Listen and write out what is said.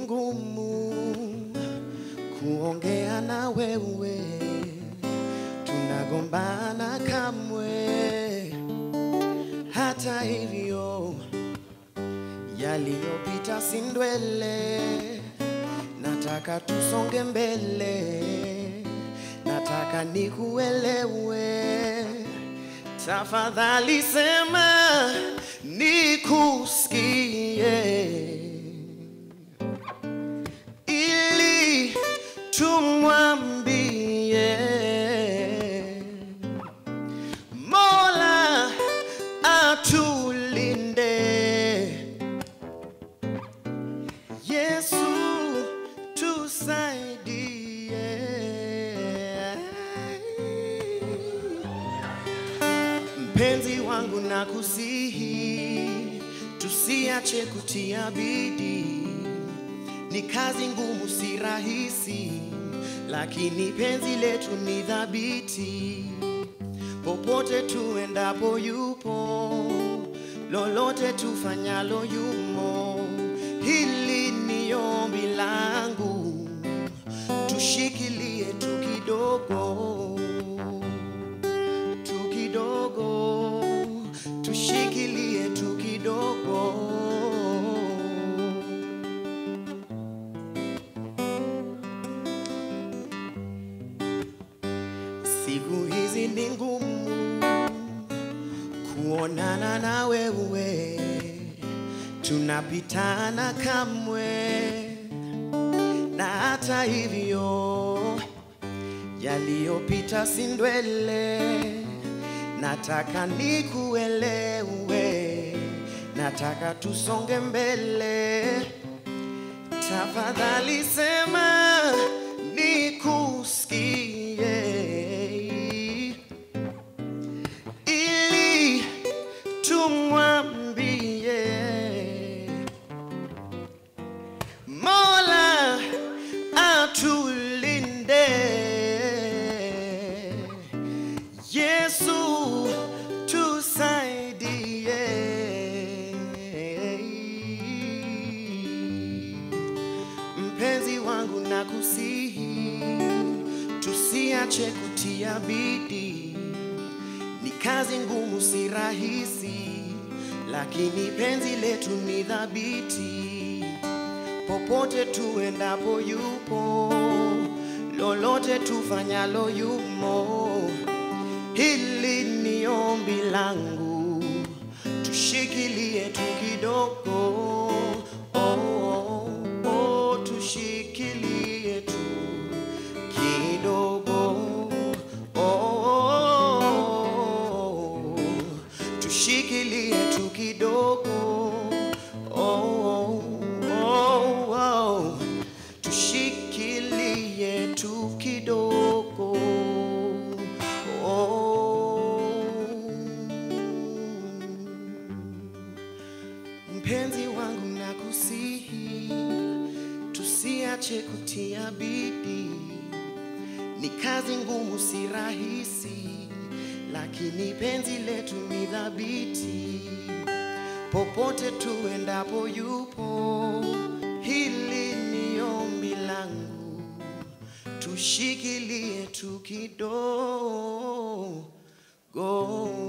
ngumu kuongea na wewe, tunagombana kamwe. Hata hivyo yaliyopita si ndwele, nataka tusonge mbele, nataka nikuelewe. Tafadhali sema nikusikie, ili tumwambie Mola atulinde. Yesu tusaidie. Mpenzi wangu na kusihi, tusiache kutia bidii. Ni kazi ngumu, si rahisi, lakini penzi letu ni thabiti. Popote tuendapo yupo, lolote tufanyalo yumo. Hili ni ombi langu, tushikilie tu kidogo tu kidogo, tushikilie tu kidogo. Siku hizi ni ngumu kuonana na wewe, tunapitana kamwe, na hata hivyo yaliyopita si ndwele, nataka nikuelewe, nataka tusonge mbele. Tafadhali sema nikusikie, ili tumwambie Mola atulinde. Yesu tusaidie. Mpenzi wangu na kusihi, tusiache kutia bidii. Ni kazi ngumu, si rahisi, lakini penzi letu ni thabiti. Popote tuendapo yupo, lolote tufanyalo yumo. Hili ni ombi langu, tushikilie tu kidogo. Oh, oh, oh, tushikilie tu kidogo. Oh, oh, oh, tushikilie tu kidogo. Oh, oh, oh, tushikilie tu kidogo. Oh. Mpenzi wangu nakusihi, tusiache kutia bidii. Ni kazi ngumu, si rahisi, lakini penzi letu ni thabiti. Popote tuendapo yupo, hili ni ombi langu, tushikilie tu kidogo.